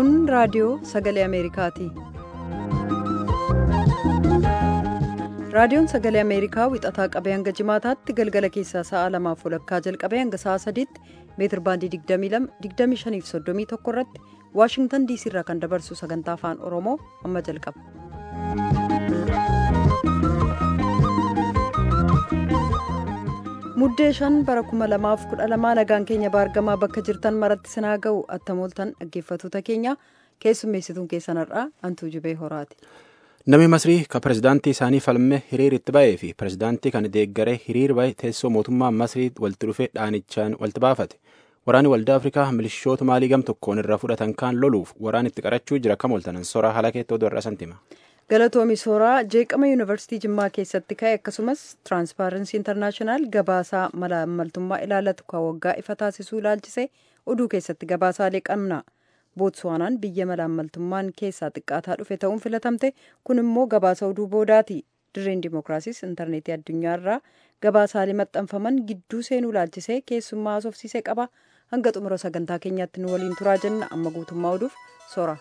Kun raadiyoo sagalee Ameerikaati. Raadiyoon sagalee Ameerikaa wixataa qabee hanga jimaataatti galgala keessaa sa'a lamaaf walakkaa jalqabee hanga sa'a sadiitti meetir baandii 22 25 irratti Waashingtan diisii irraa kan dabarsu sagantaa afaan Oromoo amma jalqaba. Muddee shan bara 2012 nagaan keenya baargamaa bakka jirtan maratti sinaa ga'u attamooltan dhaggeeffattoota keenya keessummeessituun keessanirraa hantuu jibee horaati. Namni Masrii kan pirezidaantii isaanii falmee hiriir itti ba'ee fi pirezidaantii kan deeggaree hiriir ba'e teessoo mootummaa Masrii walitti dhufee dhaanichaan walitti baafate. Waraanni Waldaa Afrikaa milishoota maalii gam tokkoon irraa fudhatan kaan loluuf waraan itti qarachuu jira kam ooltanan soraa haala keettoo dorra santima. Galatoomi Sooraa jeeqama yuunivarsiitii Jimmaa keessatti ka'e akkasumas tiraanspaarensii intarnaashinaal gabaasaa malaamaltummaa ilaallatu kan waggaa ifa taasisuu ilaalchisee oduu keessatti gabaasaalee qabna. Bootsuwaanaan biyya malaamaltummaan keessaa xiqqaataa dhufe ta'uun filatamte kun immoo gabaasa oduu boodaati. Dirreen Dimookiraasiis intarneetii addunyaarraa gabaasaalee maxxanfaman gidduu seenuu ilaalchisee keessummaa haasofsiisee qaba. Hanga xumura sagantaa keenyaatti nu waliin turaa jenna amma guutummaa oduuf soora.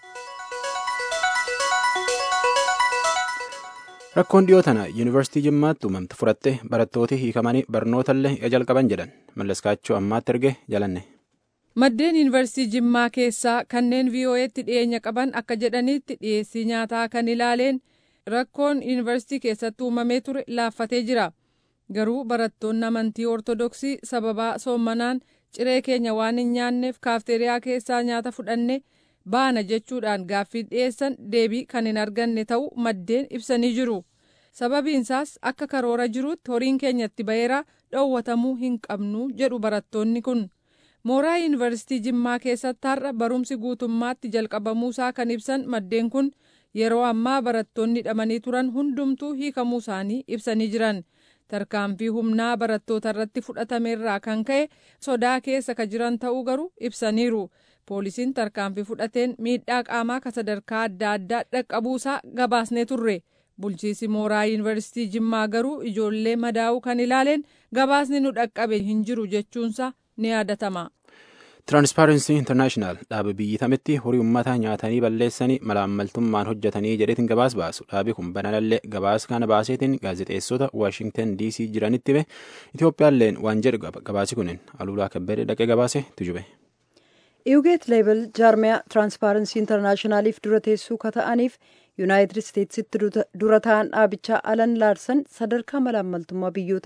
Rakkoon dhiyoo tana yuunivarsiitii Jimmaatti uumamte furattee barattooti hiikamanii barnootaallee ija jalqaban jedhan mallaskaachuu ammaatti erge jalanne. Maddeen yuunivarsiitii Jimmaa keessaa kanneen VOA'tti dhiyeenya qaban akka jedhanitti dhiyeessii nyaataa kan ilaaleen rakkoon yuunivarsiitii keessatti uumamee ture laaffatee jira. Garuu barattoonni amantii Ortodoksii sababaa soommanaan ciree keenya waan hin nyaanneef kaafteeriyaa keessaa nyaata fudhanne baana jechuudhaan gaaffii dhiyeessan deebii kan hin arganne ta'uu maddeen ibsanii jiru. Sababiinsaas akka karoora jirutti horiin keenyatti ba'eera dhoowwatamuu hin qabnu jedhu barattoonni kun. Mooraa yuunivarsiitii Jimmaa keessatti har'a barumsi guutummaatti jalqabamuusaa kan ibsan maddeen kun yeroo ammaa barattoonni hidhamanii turan hundumtuu hiikamuu isaanii ibsanii jiran. Tarkaanfii humnaa barattoota irratti fudhatameerraa kan ka'e sodaa keessa ka jiran ta'uu garuu ibsaniiru. Poolisiin tarkaanfii fudhateen miidhaa qaamaa ka sadarkaa adda addaa dhaqqabuusaa gabaasnee turre. Bulchiisi mooraa yuunivarsiitii Jimmaa garuu ijoollee madaa'uu kan ilaaleen gabaasni nu dhaqqabe hin jiru jechuunsa ni yaadatama. Tiraanspaarensii Intarnaashinaal dhaaba biyyi tametti horii uummataa nyaatanii balleessanii malaammaltummaan hojjetanii jedheetiin gabaas baasu. Dhaabi kun banallee gabaas kana baaseetiin gaazexeessota Waashingtan DC jiranitti hime Itoophiyaalleen waan jedhu gabaasi kunin aluulaa kabbadee dhaqee gabaase tujube. Iwugeet leebel jaarmiyaa tiraanspaarensii intarnaashinaaliif dura teessuu ka ta'aniif yuunaayitid isteetsitti dura ta'an dhaabichaa alan laarsan sadarkaa malaammaltummaa biyyoota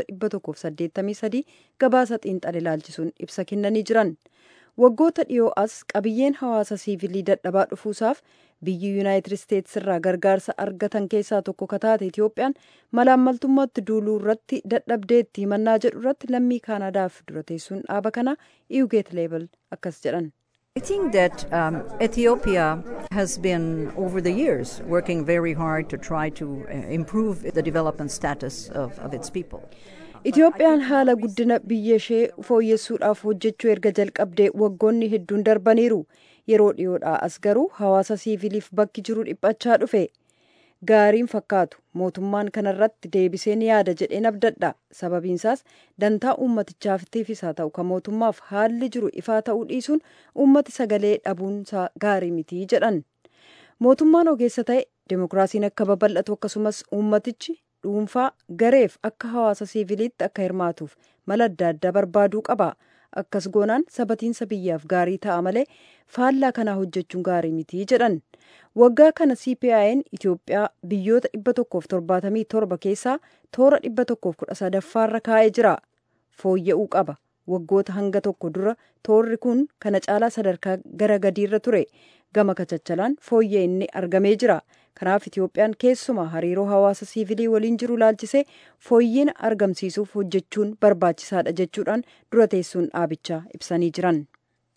183 gabaasa xiinxale ilaalchisuun ibsa kennanii jiran. waggoota dhiyoo as qabiyyeen hawaasa siivilii dadhabaa dhufuusaaf biyyi yuunaayitid isteets irraa gargaarsa argatan keessaa tokko ka taate itiyoophiyaan malaammaltummaatti duuluu irratti dadhabdeetti himannaa jedhu irratti lammii kaanaadaaf dura teessuun dhaaba kana iwugeet leebel akkas jedhan. I think that um, Ethiopia has been, over the years, working very hard to try to uh, improve the development status of, of its people. Itiyoophiyaan haala guddina biyya ishee fooyyessuudhaaf hojjechuu erga jalqabdee waggoonni hedduun darbaniiru. Yeroo dhiyoodhaa as garuu hawaasa siiviliif bakki jiru dhiphachaa dhufe. Gaariin fakkaatu mootummaan kanarratti deebisee ni yaada jedheen abdadha. Sababiinsaas dantaa uummatichaafitiifis haa ta'u kan mootummaaf haalli jiru ifaa ta'uu dhiisuun uummati sagalee dhabuunsaa gaarii mitii jedhan. Mootummaan ogeessa ta'e demokiraasiin akka babal'atu akkasumas uummatichi dhuunfaa gareef akka hawaasa siiviliitti akka hirmaatuuf mala adda addaa barbaaduu qaba. Akkas goonaan sabatiinsa biyyaaf gaarii ta'a malee faallaa kanaa hojjechuun gaarii mitii jedhan. Waggaa kana CPI'n Itoophiyaa biyyoota 177 keessaa toora 113ffaarra kaa'ee jira. Fooyya'uu qaba. Waggoota hanga tokko dura toorri kun kana caalaa sadarkaa gara gadiirra ture. Gama kachachalaan fooyya'e inni argamee jira. Kanaaf Itiyoophiyaan keessumaa hariiroo hawaasa siivilii waliin jiru laalchisee fooyyina argamsiisuuf hojjechuun barbaachisaadha jechuudhaan dura teessuun dhaabichaa ibsanii jiran.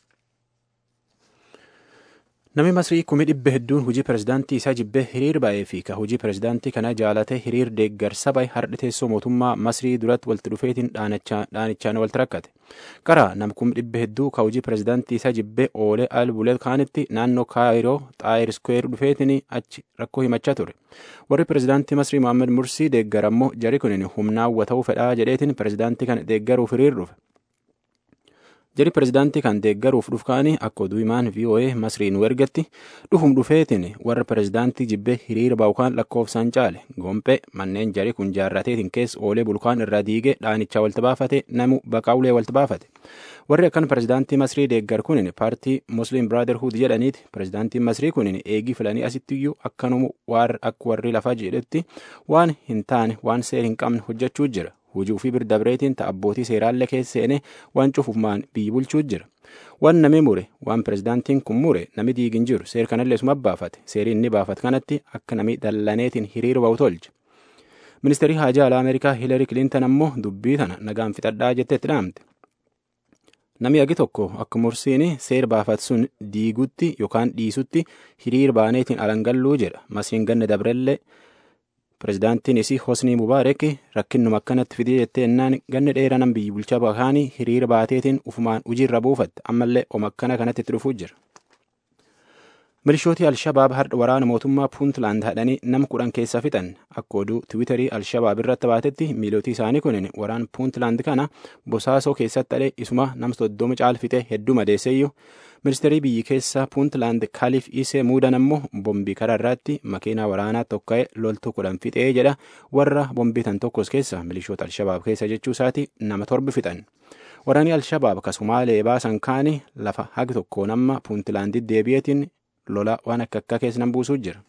Namni Masrii kumi dhibba hedduun hojii pirezidaantii isaa jibbee hiriir ba'ee fi ka hojii pirezidaantii kana jaalatee hiriir deeggarsa bahe har'a teessoo mootummaa Masrii duratti walitti dhufeetiin dhaanichaan walitti rakkate. Qara nam kumi dhibba hedduu ka hojii pirezidaantii isaa jibbee oolee al bulee kaanitti naannoo kaayiroo xaayir iskweer dhufeetiin achi rakkoo himachaa ture. Warri pirezidaantii Masrii Mohaammed Mursii deeggar ammoo jari kunin humnaa hawwata'uu fedhaa jedheetiin pirezidaantii kana deeggaruuf hiriir dhufe. Jari pirezidaantii kan deeggaruuf dhufkaanii akka oduu himaan VOA Masrii nu ergatti dhufum dhufeetiin warra pirezidaantii jibbee hiriira ba'u kan lakkoofsaan caale gompee manneen jari kun jaarrateetiin keessa oolee bulkaan irraa diigee dhaanichaa walta baafate namu baqaa ulee walta baafate. Warri akkan pirezidaantii Masrii deeggar kunin paartii Muslim Brotherhood jedhaniiti. Pirezidaantiin Masrii kunin eegii filanii asittiyyuu akkanumu akka warri lafaa jedhetti waan hin taane waan seer hin qabne hojjechuu jira. hujii ofii birdabreetiin ta'a abbootii seeraallee keessa seene waan cufumaan biyyi bulchuu jira. Waan nami mure waan pirezidaantiin kun mure nami diigin jiru seer kanallee suma baafate seerii inni baafate kanatti akka nami dallaneetiin hiriira ba'u tolche. Ministeerri haajaa alaa Ameerikaa Hiilari Kilintan ammoo dubbii tana nagaan fixadhaa jetteetti dhaamte. Nami agi tokko akka mursiin seer baafat sun diigutti yookaan dhiisutti hiriira baaneetiin alangalluu jedha. Masiin ganna dabrellee Pirezidaantiin isii Hosnii Mubaarak rakkinnuma akkanatti fidee jettee ennaan ganna dheeraa nan biyyi bulchaa bakaanii hiriira baateetiin ufumaan hojiirra buufatte ammallee oma akkana kanatti itti dhufuu jira. Milishootii Alshabaab har'a waraana mootummaa Puuntland hadhanii nama kudhan keessa fixan akka oduu Tiwiitarii Alshabaab irratti baatetti miilootii isaanii kunin waraan Puuntland kana bosaasoo keessatti dhalee isuma nama soddoma caalfite hedduu madeesseeyyuu ministeerii biyyi keessaa puuntland kaalif isee muudan ammoo bombii karaa irratti makiinaa waraanaa tokka'ee loltuu kudhan fixee jedha warra bombii tan tokkos keessa milishoota alshabaab keessa jechuu isaati nama torbi fixan. Waraanni alshabaab kasumaalee baasan kaani lafa hagi tokkoon amma puuntlaandii deebi'eetiin lola waan akka akka keessa nan buusuu jira.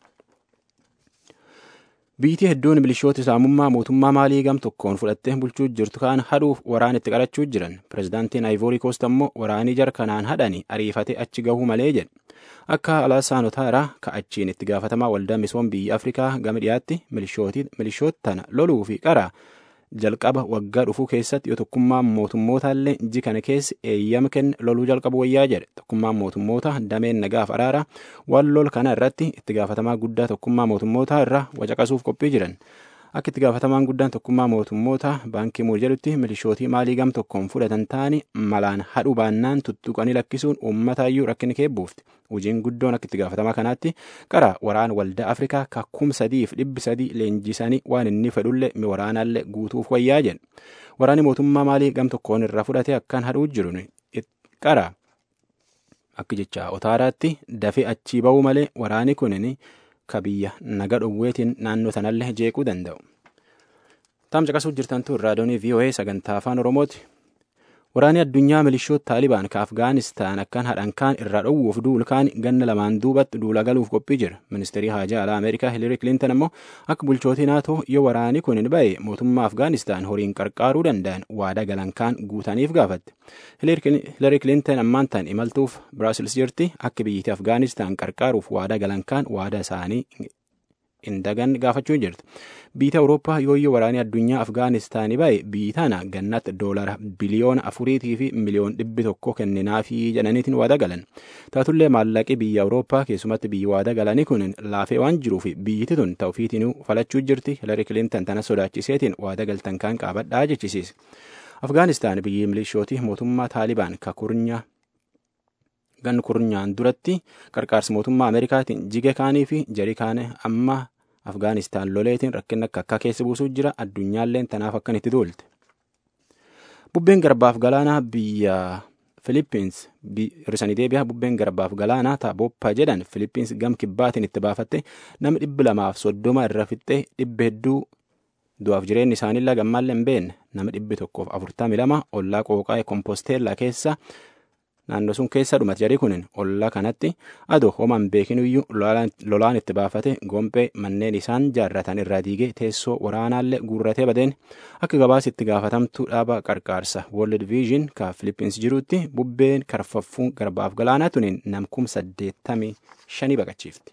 Biyyi hedduun milishoota islaamummaa mootummaa maalii gam tokkoon fudhattee bulchuu jirtu kaan hadhuuf waraan itti qarachuu jiran. Pirezidaantiin Ayivoorii Koost ammoo waraanii jar kanaan hadhanii ariifatee achi gahuu malee jedhe. Akka Alaasaan Otaaraa ka'achiin itti gaafatamaa waldaa misoom biyya Afrikaa gama dhiyaatti milishoota tana loluu fi qara jalqaba waggaa dhufuu keessatti yoo tokkummaan mootummootallee inji kana keessa eeyyama kenne loluu jalqabu wayyaa jedhe tokkummaan mootummoota dameen nagaaf araara waan lol kana irratti itti gaafatamaa guddaa tokkummaa mootummootaa irraa wacaqasuuf qophii jiran akka itti gaafatamaan guddaan tokkummaa mootummoota baankii muur jedhutti milishootii maalii gam tokkoon fudhatan ta'anii malaan hadhuu baannaan tuttuqanii lakkisuun uummatayyuu rakkina keebbuufti hojiin guddoon akka itti gaafatamaa kanaatti qara waraan waldaa afrikaa kakkum sadiif dhibbi sadii leenjisanii waan inni fedhullee mi waraanaallee guutuuf wayyaa jedhe waraanni mootummaa maalii gam tokkoon irraa fudhate akkaan hadhuu jiru qara akka jecha otaaraatti dafee achii ba'uu malee waraani kunin ka biyya naga dhowweetiin naannoo sanallee jeequu danda'u. Taam caqasuuf jirtantu raadiyoonii VOA sagantaa afaan Oromooti. Waraanni addunyaa milishoota Taalibaan ka Afgaanistaan akkan hadhan kaan irraa dhowwuuf duul kaan ganna lamaan duubatti duula galuuf qophii jira. Ministeerii haajaa alaa Ameerikaa Hilari Kilintan ammoo akka bulchootii naatoo yoo waraanni kun hin ba'e mootummaa Afgaanistaan horiin qarqaaruu danda'an waada galan kaan guutaniif gaafatte. Hilari Kilintan ammaan tan imaltuuf Biraasils jirti akka biyyittii Afgaanistaan qarqaaruuf waada galan kaan waada isaanii indagan gaafachuu jirti. Biyya Awurooppaa yooyyoo waraanni addunyaa Afgaanistaanii ba'e biyyi tana gannatti doolara biliyoona afuriitii fi miliyoon dhibbi tokko kenninaafii jedhaniitiin waada galan. Taatullee maallaqi biyya Awurooppaa keessumatti biyyi waada galanii kun laafee waan jiruuf biyyiti tun ta'ufiitiin falachuu jirti. Hilari Kilintan tana sodaachiseetiin waada galtan kan qabadhaa jechisiise. Afgaanistaan biyyi milishootii mootummaa Taalibaan ka kurnya gan kurnyaan duratti qarqaarsa mootummaa Ameerikaatiin jige kaanii fi jarii kaane amma Afgaanistaan loleetiin rakkina akka akka keessa buusuu jira addunyaalleen tanaaf akkan itti duulte. Bubbeen garbaaf galaanaa biyya Filippins hir'isanii deebi'a bubbeen garbaaf galaanaa ta'a boppa jedhan Filippins gam kibbaatiin itti baafatte namni dhibbi lamaaf soddoma irra fixxee dhibba hedduu du'aaf jireenyi isaaniillee gammaallee hin beekne nama dhibbi tokkoof afurtamii lama ollaa qooqaa komposteellaa keessa naannoo sun keessa dhumate jarii kunin ollaa kanatti adoo homaan beekinuyyuu lolaan itti baafate gompee manneen isaan jaarratan irraa diigee teessoo waraanaallee guurratee badeen akka gabaasa itti gaafatamtuu dhaaba qarqaarsa World Vision ka Filippins jirutti bubbeen karfaffuun garbaaf galaanaa tuniin namkum saddeettamii shanii baqachiifti.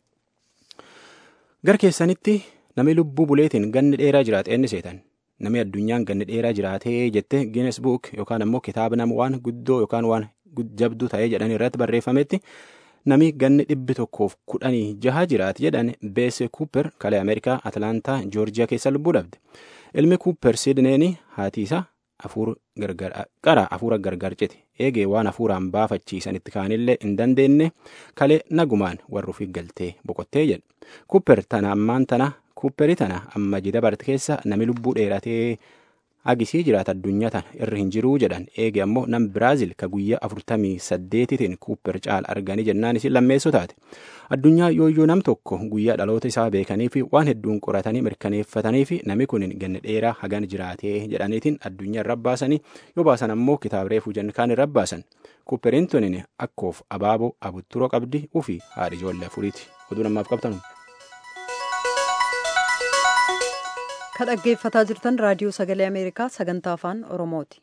Gar keessanitti namni lubbuu buleetiin ganni dheeraa jiraate inni seetan. Namni addunyaan ganni dheeraa jiraatee jette Guinness Book yookaan ammoo kitaaba nama waan guddoo yookaan waan jabduu ta'ee jedhan irratti barreeffametti namni ganni dhibbi tokkoof kudhanii jaha jiraate jedhan Beese Cooper kalee Ameerikaa Atlaantaa Joorjiyaa keessa lubbuu dhabde. Ilmi Cooper Sidneeni haati isaa qara hafuura gargar cite eegee waan hafuuraan baafachiisan itti kaanillee hin dandeenye kalee nagumaan warra ofii galtee boqottee jedhe. Cooper tana ammaan tana Kuupperi tana amma jida barte keessa nami lubbuu dheeratee hagisii jiraata addunyaa tana irra hin jiruu jedhan eege ammoo nam biraazil ka guyyaa afurtamii saddeetitiin kuupper caala arganii jennaan isin lammeessoo taate addunyaa yooyyoo nam tokko guyyaa dhaloota isaa beekanii fi waan hedduun qoratanii mirkaneeffatanii fi nami kun ganna dheeraa hagan jiraatee jedhaniitiin addunyaa irra baasanii yoo baasan ammoo kitaaba reefuu kaan irra baasan kuupperiin tunin akkoof abaaboo abutturoo qabdi ufi haadha ijoollee afuriiti oduu namaaf qabtanu. ka dhaggeeffataa jirtan raadiyoo sagalee ameerikaa sagantaa afaan oromooti.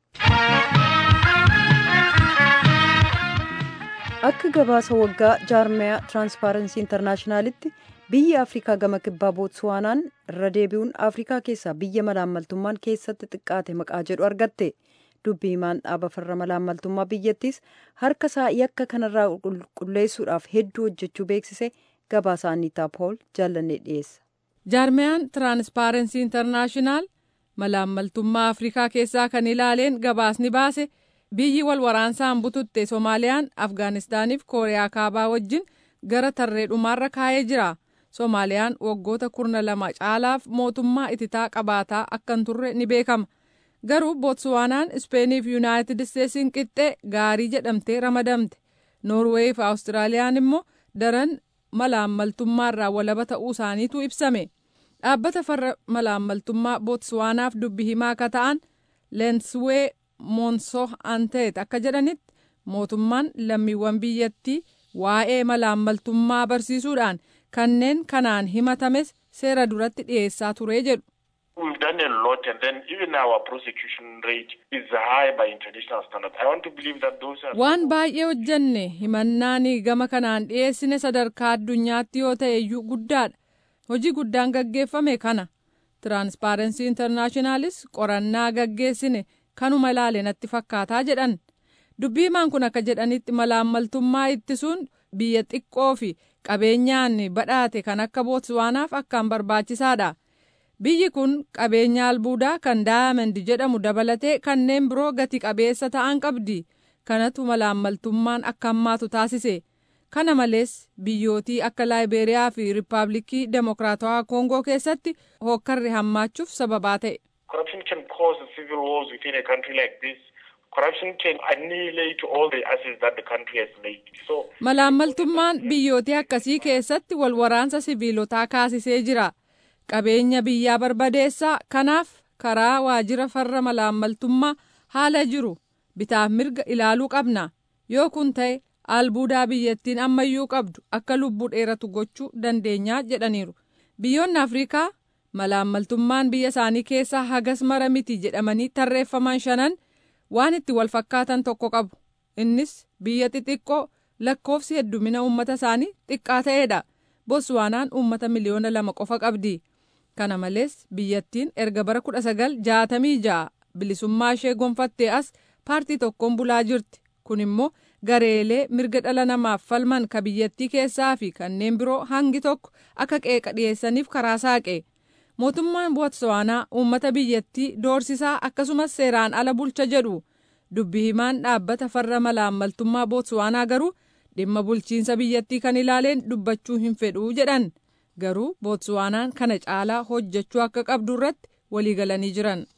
akka gabaasa waggaa jaarmiyaa tiraanspaarensii intarnaashinaalitti biyyi afrikaa gama kibbaa bootsuwaanaan irra deebi'uun afrikaa keessaa biyya malaammaltummaan keessatti xiqqaate maqaa jedhu argatte dubbii himaan dhaaba farra malaammaltummaa biyyattiis harka isaa yakka kanarraa qulqulleessuudhaaf hedduu hojjechuu beeksise gabaasa anniitaa pool jaallannee dhiyeessa. jaarmiyaan tiraanspaarensii intarnaashinaal malaammaltummaa afrikaa keessaa kan ilaaleen gabaasni baase biyyi wal waraansaan bututte soomaaliyaan afgaanistaaniif kooriyaa kaabaa wajjin gara tarree dhumaarra kaa'ee jira soomaaliyaan waggoota kurna lama caalaaf mootummaa ititaa qabaataa akkan turre ni beekama garuu bootsuwaanaan ispeeniif yuunaayitid isteetsiin qixxee gaarii jedhamtee ramadamte noorweey fi awustiraaliyaan immoo daran malaammaltummaarraa walaba ta'uu isaaniitu ibsame dhaabbata farra malaammaltummaa bootsuwaanaaf dubbi himaa akka ta'an leenswee moonsoo anteet akka jedhanitti mootummaan lammiiwwan biyyattii waa'ee malaammaltummaa barsiisuudhaan kanneen kanaan himatames seera duratti dhiyeessaa ture jedhu. We've done a lot and then even our prosecution rate is high by international standards. I want to believe that those are... Waan baay'ee hojjenne himannaan gama kanaan dhiyeessine sadarkaa addunyaatti yoo ta'e iyyuu guddaadha. Hojii guddaan gaggeeffame kana. Tiraanspaarensii intarnaashinaalis qorannaa gaggeessine kanuma ilaale natti fakkaataa jedhan. Dubbii himaan kun akka jedhanitti malaammaltummaa ittisuun biyya xiqqoo fi qabeenyaan badhaate kan akka bootsuwaanaaf akkaan barbaachisaadha. Biyyi kun qabeenya albuudaa kan daayamandi jedhamu dabalatee kanneen biroo gati qabeessa ta'an qabdi. Kanatu malaammaltummaan akka hammaatu taasise. Kana malees biyyootii akka Laayiberiyaa fi Riippaabilikii Demokiraatawaa Koongoo keessatti hokkarri hammaachuuf sababaa ta'e. Corruption can cause civil wars within a country like this. Corruption can annihilate all the assets that the country has made. So, Malaammaltummaan biyyootii akkasii keessatti wal waraansa sibiilotaa kaasisee jira. Qabeenya biyyaa barbadeessaa kanaaf karaa waajjira farra malaammaltummaa haala jiru bitaaf mirga ilaaluu qabna. Yoo kun ta'e albuudaa biyyattiin ammayyuu qabdu akka lubbuu dheeratu gochuu dandeenyaa jedhaniiru. Biyyoonni Afrikaa malaammaltummaan biyya isaanii keessaa hagas mara miti jedhamanii tarreeffaman shanan waan itti wal fakkaatan tokko qabu. Innis biyya xixiqqoo lakkoofsi heddumina uummata isaanii xiqqaa ta'edha. Botswaanaan uummata miliyoona lama qofa qabdi. Kana malees biyyattiin erga bara kudha sagal jaatamii ja'a bilisummaa ishee gonfattee as paartii tokkoon bulaa jirti. Kun immoo gareelee mirga dhala namaaf falman ka biyyattii keessaa fi kanneen biroo hangi tokko akka qeeqa dhiyeessaniif karaa saaqe. Mootummaan Botswaanaa uummata biyyattii doorsisaa akkasumas seeraan ala bulcha jedhu. Dubbi himaan dhaabbata farra malaammaltummaa Botswaanaa garuu dhimma bulchiinsa biyyattii kan ilaaleen dubbachuu hin fedhuu jedhan. Garuu Botswaanaan kana caalaa hojjechuu akka qabdu irratti waliigalanii jiran.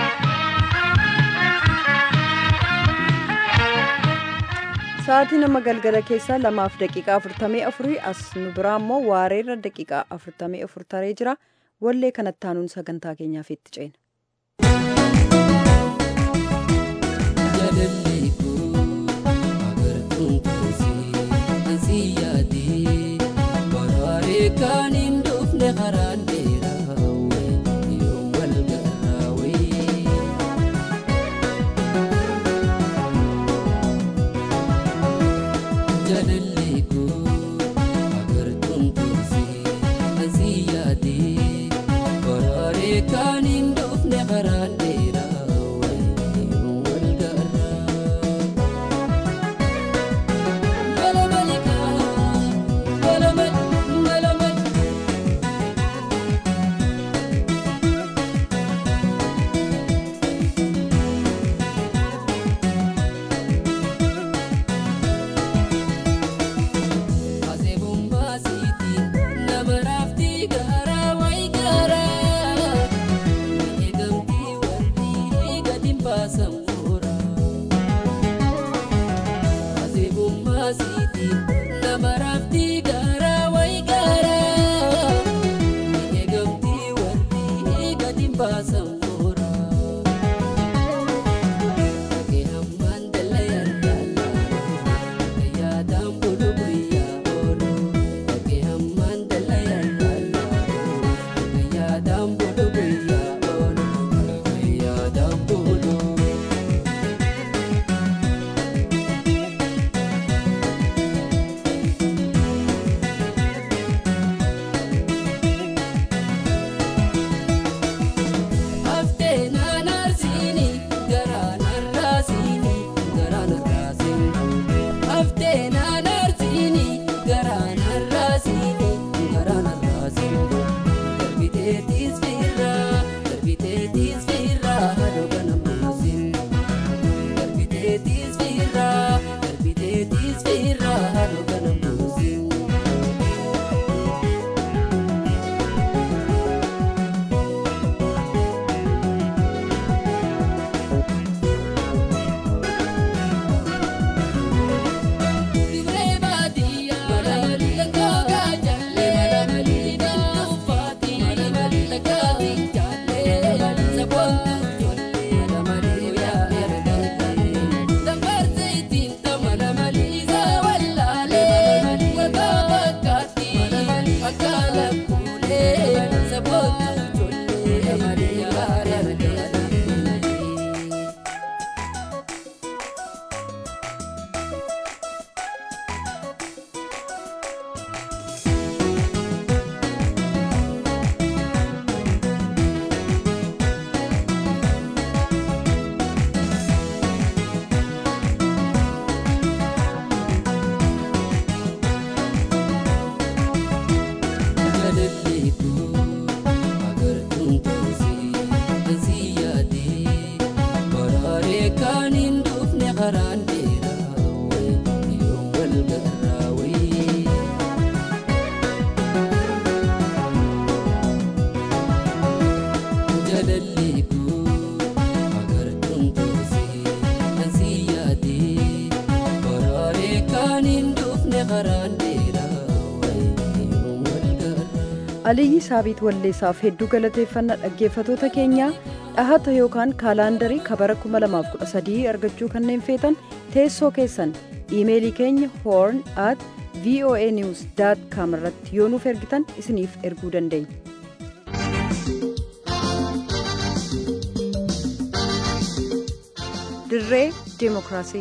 Sa'aatii nama galgala keessaa lamaaf daqiiqaa afurtamii afurii as nu biraa immoo waareerra daqiiqaa afurtamii afur taree jira. Wallee kanatti aanuun sagantaa keenyaaf itti ceena. Kan hin dhufne karaan dheeraa yoo wal garraawee. Jaalallee koo agartuun tursee asii yaadee baraaree kan hin dhufne. baasan moora. Asibummaa siitiin nama raaftii gaaraa wayi gaaraa. Ni eegamtii warri gadi baasan moora. Dhagee hammaan dallayaan dallaa. Yaadaan bulu guyyaa oolu. Dhagee hammaan dallayaan dallaa. Yaadaan bulu guyyaa oolu. Yaadaan bulu. Haftee naannaasiini garaa narraasiini garaa narraasiini. Haftee naannaasiini garaa narraasiini garaa narraasiini. Darbiteetis firraa darbiteetis firraa haadha kana buusin. Darbiteetis firraa darbiteetis firraa haadha kana buusin. Dirree baadiyyaa gogaa jallee danduufaati dhagaati jallee saboontu ijoollee guyyaa ergalee dabarseetiin tamala maliisa wallaalee gogaa fakkaatti akka lakkuulee saboontu ijoollee guyyaa ergalee. Jaalalleeku agartuun toosii ansii yaadee baraaree kan hin dhufne karaan dheeraa wayi yoo wal garraa wayi. Jaalalleeku agartuun toosii ansii yaadee baraaree kan hin dhufne karaan dheeraa wayi yoo wal garraa. Aliyyi Saabiit Walleessaaf hedduu galateeffannaa dhaggeeffatoota keenyaa dhahata yookaan kaalaandarii kabara 2013 argachuu kanneen feetan teessoo keessan iimeelii keenya horn at voa news com irratti yoo nuuf ergitan isiniif erguu dandeenya. dirree ዲሞክራሲ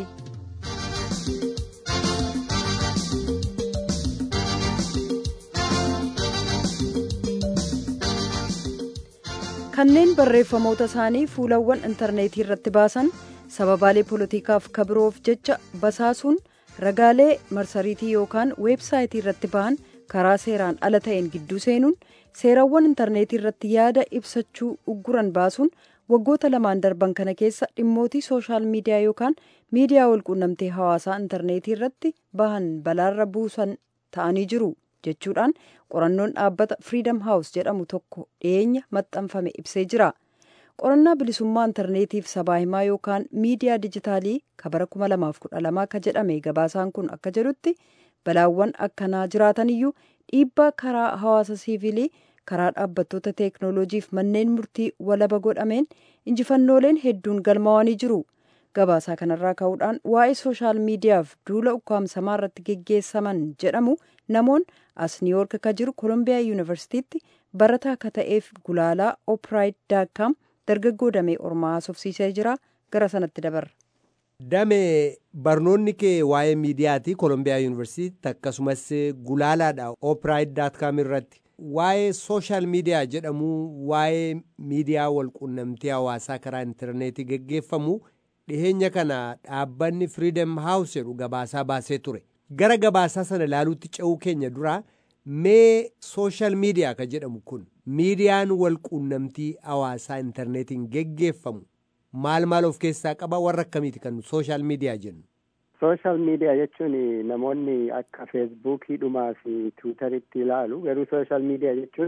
kanneen barreeffamoota isaanii fuulawwan intarneetii irratti baasan sababaalee poolotikaaf kabiroof jecha basaasuun ragaalee marsariitii yookaan weebsaayitii irratti bahan karaa seeraan ala ta'een gidduu seenuun seerawwan intarneetii irratti yaada ibsachuu ugguran baasuun waggoota lamaan darban kana keessa dhimmootii sooshaal miidiyaa yookaan miidiyaa walquunnamtee hawaasaa intarneetii irratti bahan balaarra buusan ta'anii jiru jechuudhaan qorannoon dhaabbata firiidam haawus jedhamu tokko dhiyeenya maxxanfame ibsee jira. qorannaa bilisummaa intarneetiif sabaa himaa yookaan miidiyaa dijitaalii kabara 2012 akka jedhame gabaasaan kun akka jedhutti balaawwan akkanaa jiraatan iyyuu dhiibbaa karaa hawaasa siivilii karaa dhaabbattoota teeknooloojiif manneen murtii walaba godhameen injifannooleen hedduun galmaa'anii jiru gabaasaa kanarraa ka'uudhaan waa'ee sooshaal miidiyaaf duula ukkaamsamaa irratti geggeessaman jedhamu namoon as niiwoork akka jiru koolombiyaa yuunivarsiitiitti barataa akka ta'eef gulaalaa oopiraayit daakkaam dargaggoo damee ormaa haasofsiisee jira gara sanatti dabarra. Damee barnoonni kee waa'ee miidiyaati koolombiyaa yuunivarsiitiitti akkasumas gulaalaadha oopiraayit daatkaam irratti waa'ee sooshaal miidiyaa jedhamu waa'ee miidiyaa walquunnamtii hawaasaa karaa intarneetii geggeeffamu dhiheenya kana dhaabbanni firiidem haawus jedhu gabaasaa baasee ture gara gabaasaa sana ilaaluutti ce'uu keenya dura mee sooshaal miidiyaa ka jedhamu kun miidiyaan walquunnamtii hawaasaa intarneetiin geggeeffamu maal maal of keessaa qaba warra akkamiiti kan sooshaal miidiyaa jennu. sooshaal miidiyaa jechuun namoonni akka feesbuukii dhumaa fi tiwutaritti ilaalu garuu sooshaal miidiyaa jechuun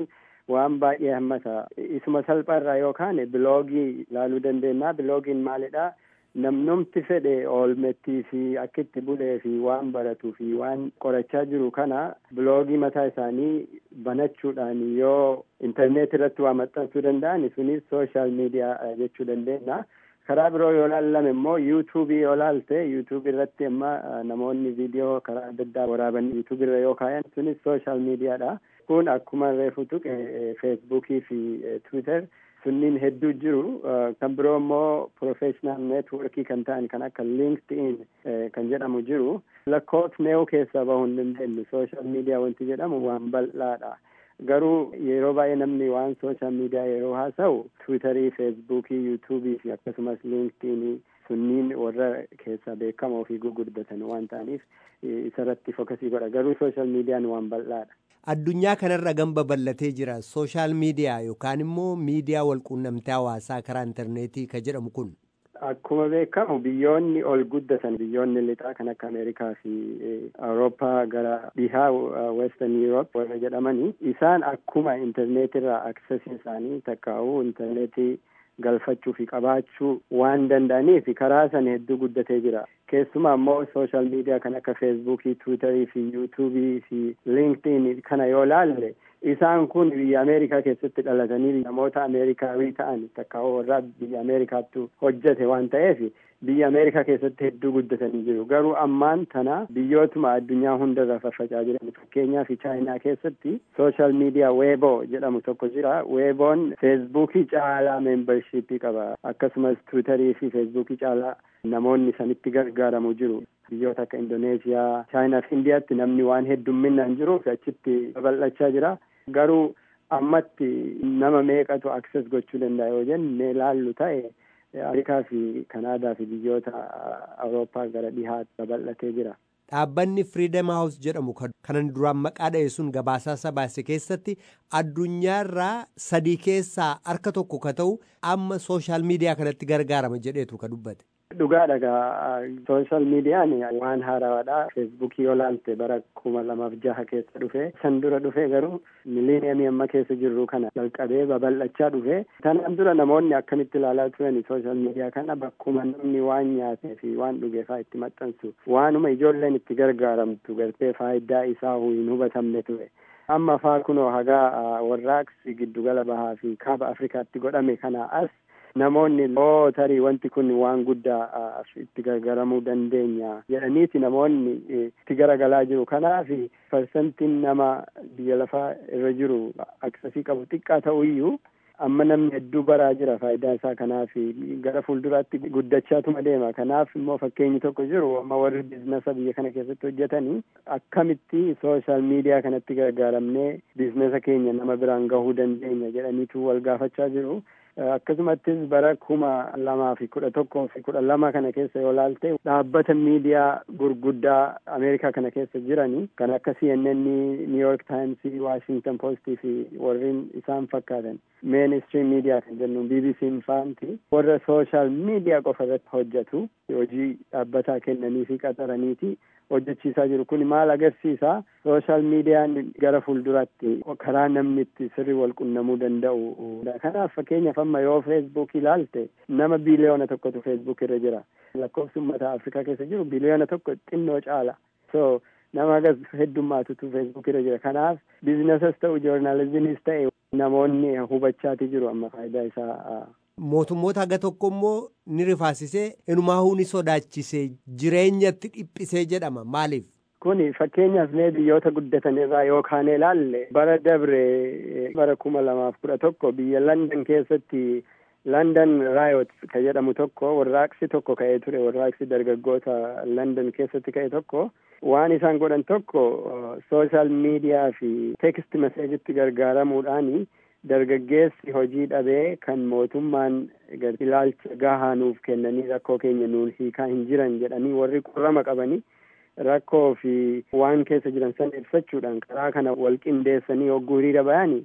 waan baay'ee hammata isuma salphaarraa yookaan biloogii ilaaluu dandeenya biloogiin maalidha namnumti fedhe oolmettii fi akkitti bulee fi waan baratuu fi waan qorachaa jiru kana biloogii mataa isaanii banachuudhaan yoo intarneet irratti waa maxxansuu danda'an sunis sooshaal miidiyaa jechuu dandeenya. karaa biroo yoo laallame immoo yuutuubii yoo laalte yuutuubii irratti amma namoonni viidiyoo karaa adda addaa waraaban yuutuubii irra yoo kaayan sunis sooshaal miidiyaadha. kun akkuma reefu tuqe feesbuukii fi tiwiitar sunniin hedduu jiru kan biroo immoo professional networkii kan ta'an kan akka linkedin kan jedhamu jiru lakkoofneewu keessaa bahuu hin dandeenyu sooshaal miidiyaa wanti jedhamu waan bal'aadha. garuu yeroo baay'ee namni waan sooshaal miidiyaa yeroo haasa'u tiwiitarii feesbuukii yuutuubii fi akkasumas liinkidiinii sunniin warra keessaa beekamoo fi gurguddatan waan ta'aniif isarratti fokasii godha garuu sooshaal miidiyaan waan bal'aadha. Addunyaa kanarra gamba bal'atee jira sooshaal miidiyaa yookaan immoo miidiyaa walquunnamtii hawaasaa karaa intarneetii ka jedhamu kun. Akkuma beekamu biyyoonni ol guddatan biyyoonni lixaa kan akka Ameerikaa fi Awurooppaa gara dhihaa Western Europe warra jedhamanii isaan akkuma intarneetirraa aksesii isaanii takkaa'uu intarneetii galfachuu fi qabaachuu waan danda'aniif karaa sana hedduu guddatee jira. Keessumaa immoo sooshaal miidiyaa kan akka feesbuukii, tiwiitarii fi yuutuubii fi liinkidiin kana yoo laalle isaan kun biyya Ameerikaa keessatti dhalatanii namoota Ameerikaawii ta'an takka warra biyya Ameerikaattu hojjete waan ta'eef biyya Ameerikaa keessatti hedduu guddatanii jiru. Garuu ammaan tana biyyootuma addunyaa hundarra faffacaa jiran fakkeenyaaf Chaayinaa keessatti sooshaal miidiyaa weeboo jedhamu tokko jira. Weeboon feesbuukii caalaa meembarshiippii qaba. Akkasumas tiwiitarii fi feesbuukii caalaa namoonni sanitti gargaaramu jiru. Biyyoota akka Indoneeziyaa, Chaayinaa fi Indiyaatti namni waan heddumminaan jiruuf achitti babal'achaa jira. Garuu ammatti nama meeqatu akses gochuu danda'a yoo jenne laallu ta'e Ameerikaa fi Kanaadaa fi biyyoota Awurooppaa gara dhihaatti babal'atee jira. Dhaabbanni Freedom House jedhamu kanan duraan maqaa dha'e sun gabaasaa baase keessatti addunyaarraa sadii keessaa harka tokko ka ta'u amma sooshaal miidiyaa kanatti gargaarama jedheetu ka dubbate. Dhugaadha gaa sooshaal miidiyaan waan haaraadha. Feesbuukii yoo laalte bara kuma lamaaf jaha keessa dhufe san dura dhufe garuu miliiniyamii amma keessa jirru kana jalqabee babal'achaa dhufe. Tanaan dura namoonni akkamitti ilaalaa turan sooshaal miidiyaa kana bakkuma namni waan nyaatee fi waan dhugee fa'aa itti maxxansu waanuma ijoolleen itti gargaaramtu gartee faayidaa isaa hin hubatamne ture. Amma faa kunoo hagaa warraaqsi giddugala bahaa fi kaaba Afrikaatti godhame kana as namoonni oo tarii wanti kun waan guddaa itti gargaaramuu dandeenya jedhaniiti namoonni itti garagalaa jiru kanaaf parsantiin nama biyya lafaa irra jiru aksesii qabu xiqqaa ta'uyyuu amma namni hedduu baraa jira faayidaa isaa kanaaf gara fuulduraatti guddachaatuma deema kanaaf immoo fakkeenyi tokko jiru amma warri biizinasa biyya kana keessatti hojjetanii akkamitti sooshaal miidiyaa kanatti gargaaramnee biizinasa keenya nama biraan gahuu dandeenya jedhaniitu wal gaafachaa jiru. akkasumattis bara kuma lamaa fi kudha tokkoo fi kudha lama kana keessa yoo laalte dhaabbata miidiyaa gurguddaa ameerikaa kana keessa jiranii kan akka CNN, New York Times, Washington Post fi warreen isaan fakkaatan mainstream miidiyaa kan jennu BBC faanti warra sooshaal miidiyaa qofa irratti hojjetu hojii dhaabbataa kennanii fi qaxaraniiti hojjechiisaa jiru kun maal agarsiisa sooshaal miidiyaan gara fuulduraatti karaa namni itti sirri wal qunnamuu danda'u kanaaf fakkeenyaaf amma yoo feesbuuk ilaalte nama biliyoona tokkotu feesbuuk irra jira lakkoofsi uummata afrikaa keessa jiru biliyoona tokko xinnoo caala so nama agas heddummaatutu feesbuuk irra jira kanaaf biizinasas ta'u joornaalizimiis ta'e namoonni hubachaati jiru amma faayidaa isaa mootummoota haga tokko immoo ni rifaasisee inumaahuu ni sodaachisee jireenyatti dhiphisee jedhama maaliif. Kuni fakkeenyaaf mee biyyoota guddatan irraa yookaan ilaalle bara dabre bara kuma lamaaf kudha tokko biyya London keessatti London Riot ka jedhamu tokko warraaqsi tokko ka'ee ture warraaqsi dargaggoota London keessatti ka'e tokko waan isaan godhan tokko sooshaal miidiyaa fi teekst meseejitti gargaaramuudhaani dargaggeessi hojii dhabee kan mootummaan ilaalcha gahaa nuuf kennanii rakkoo keenya nuun hiikaa hin jiran jedhanii warri qorrama qabanii rakkoo fi waan keessa jiran san ibsachuudhaan karaa kana wal qindeessanii hogguu hiriira bayanii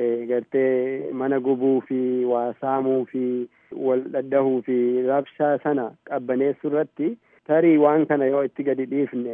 gartee mana gubuu fi waa saamuu fi wal dhaddahuu fi rabshaa sana qabbaneessuu irratti tarii waan kana yoo itti gadi dhiifne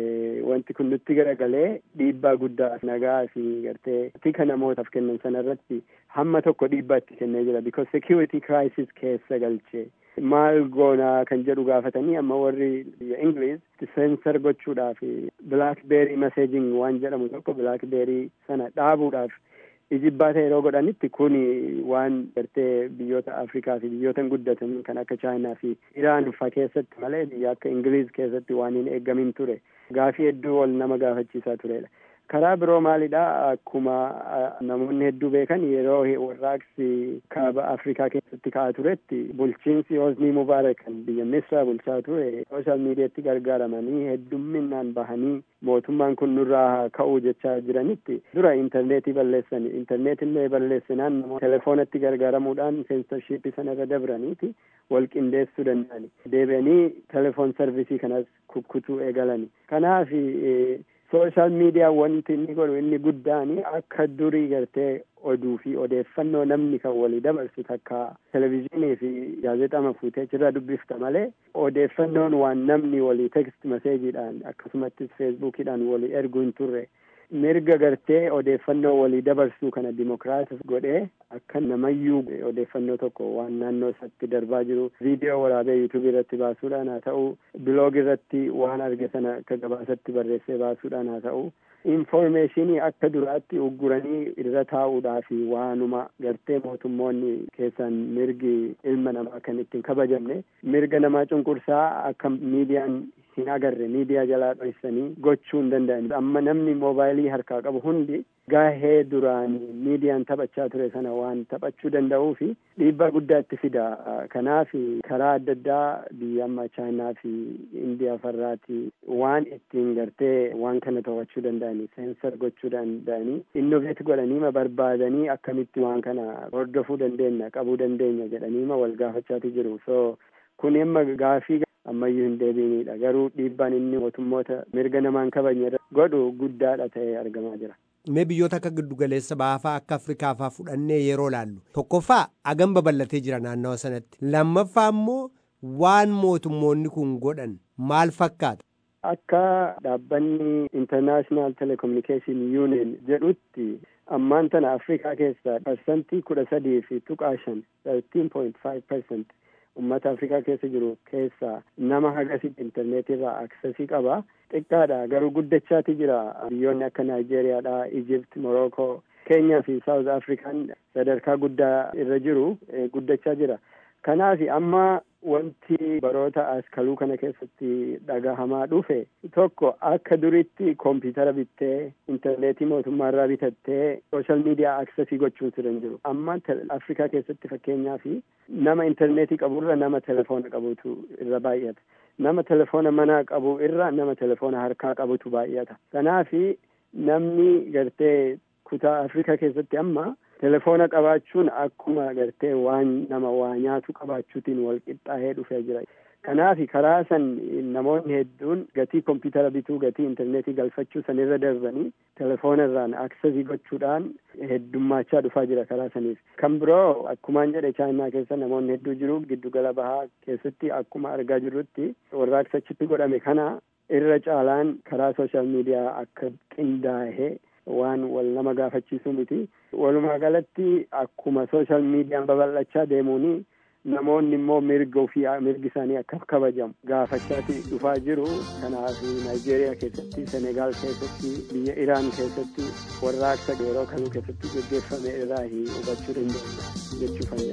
wanti kun nutti garagalee dhiibbaa guddaa nagaa fi gartee tika namootaaf kennan sana irratti hamma tokko dhiibbaa itti kennee jira because security crisis keessa galchee maal goonaa kan jedhu gaafatanii amma warri biyya Ingiliz sensor gochuudhaaf blackberry messaging waan jedhamu tokko blackberry sana dhaabuudhaaf ijibbaata yeroo godhanitti kun waan gartee biyyoota Afrikaa fi biyyoota guddatan kan akka Chaayinaa fi Iraan fa keessatti malee biyya akka Ingiliz keessatti waan hin eeggamin ture gaafii hedduu ol nama gaafachiisaa turedha. karaa biroo maalidha akkuma namoonni hedduu beekan yeroo warraaqsi kaaba afrikaa keessatti ka'aa turetti bulchiinsi hosnii mubaarak kan biyya misraa bulchaa ture sooshaal miidiyaatti gargaaramanii heddumminaan bahanii mootummaan kun nurraa ka'uu jechaa jiranitti dura intarneetii balleessan intarneetillee balleessinaan namoota telefoonatti gargaaramuudhaan seensorshiippii sanarra dabraniiti wal qindeessuu danda'ani deebi'anii telefoon sarvisii kanas kukkutuu eegalani kanaaf sooshaal miidiyaa wanti inni godhu inni guddaani akka durii gartee oduu fi odeeffannoo namni kan walii dabarsu takka televizyiinii fi gaazexaama fuutee achirraa dubbifta malee odeeffannoon waan namni walii tekst maseejiidhaan akkasumattis feesbuukiidhaan walii erguu hin turre mirga gartee odeeffannoo walii dabarsuu kana dimokiraatis godhee akka namayyuu odeeffannoo tokko waan naannoo isatti darbaa jiru viidiyoo waraabee yuutuubii irratti baasuudhaan haa ta'u biloog irratti waan arge sana akka gabaasatti barreessee baasuudhaan haa ta'u infoormeeshinii akka duraatti ugguranii irra taa'uudhaa fi waanuma gartee mootummoonni keessaan mirgi ilma namaa kan ittiin kabajamne mirga namaa cunqursaa akka miidiyaan hin agarre miidiyaa jalaa dhoksanii gochuu hin danda'an amma namni moobaayilii harkaa qabu hundi gahee duraan miidiyaan taphachaa ture sana waan taphachuu danda'uu fi dhiibbaa guddaa itti fida kanaaf karaa adda addaa biyya amma chaayinaa fi indiyaa farraati waan ittiin gartee waan kana to'achuu danda'anii seensar gochuu danda'anii innoveet godhaniima barbaadanii akkamitti waan kana hordofuu dandeenya qabuu dandeenya jedhaniima wal gaafachaati jiru so kun amma gaafii ammayyuu hin deebiinidha garuu dhiibbaan inni mootummoota mirga namaan kabajne godhu guddaadha ta'ee argamaa jira. Mee biyyoota akka giddugaleessa baafaa akka Afrikaafaa fudhannee yeroo laallu tokkoffaa agam babal'atee jira naannawa sanatti lammaffaa immoo waan mootummoonni kun godhan maal fakkaata. Akka dhaabbanni International Telecommunication Union jedhutti ammaan tana Afrikaa keessaa parsantii kudha sadii fi tuqaa shan thirteen point five percent ummata afrikaa keessa jiru keessaa nama hagasitti intarneetirraa aksesii qaba xiqqaadha garuu guddachaati jira biyyoonni akka naayijeeriyaadha ijipt morookoo keenyaa fi saawuz afrikaan sadarkaa guddaa irra jiru guddachaa jira kanaaf amma wanti baroota askaluu kana keessatti dhagahamaa dhufe tokko akka duritti koompitara bittee intarneetii mootummaarraa bitattee sooshaal miidiyaa aksesii gochuun sirra hin jiru amma afrikaa keessatti fakkeenyaa fi nama intarneetii qaburra nama telefoona qabutu irra baay'ata nama telefoona manaa qabu irra nama telefoona harkaa qabutu baay'ata kanaafi namni gartee kutaa afrikaa keessatti amma telefoona qabaachuun akkuma gartee waan nama waa nyaatu qabaachuutiin wal qixxaahee dhufee jira kanaaf karaa san namoonni hedduun gatii kompiitara bituu gatii intarneetii galfachuu san irra darbanii telefoona irraan aksesii gochuudhaan heddummaachaa dhufaa jira karaa saniif kan biroo akkumaan jedhe chaayinaa keessa namoonni hedduu jiru giddugala bahaa keessatti akkuma argaa jirrutti warraaqsachitti godhame kana irra caalaan karaa sooshaal miidiyaa akka qindaa'ee waan wal nama gaafachiisu miti walumaa galatti akkuma sooshaal miidiyaan babal'achaa deemuuni namoonni immoo mirga ofii mirgi isaanii akka kabajamu gaafachaati dhufaa jiru kanaaf naayijeeriyaa keessatti senegaal keessatti biyya iraan keessatti warraaqsa yeroo kamuu keessatti gaggeeffame irraa hubachuu dandeenya jechuufan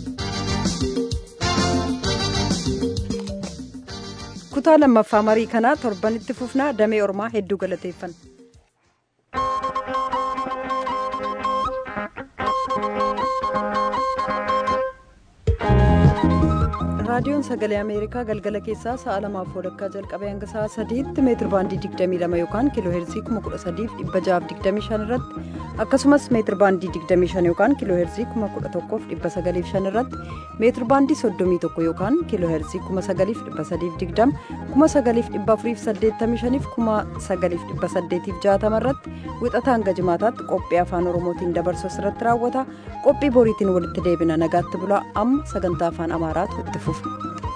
kutaa lammaffaa marii kanaa torbanitti fufnaa damee ormaa hedduu galateeffanna. raadiyoon sagalee ameerikaa galgala keessaa sa'a lamaaf walakkaa jalqabee hanga sa'a sadiitti meetir baandii 22 yookaan kiiloo heerzii 13625 irratti akkasumas meetir baandii 25 yookaan kiiloo heerzii 11905 irratti meetir baandii 31 yookaan kiiloo heerzii 9320 9485 9860 irratti wixata hanga jimaataatti qophii afaan oromootiin dabarsu irratti raawwata qophii boriitiin walitti deebina nagaatti bulaa amma sagantaa afaan amaaraatu itti fufa.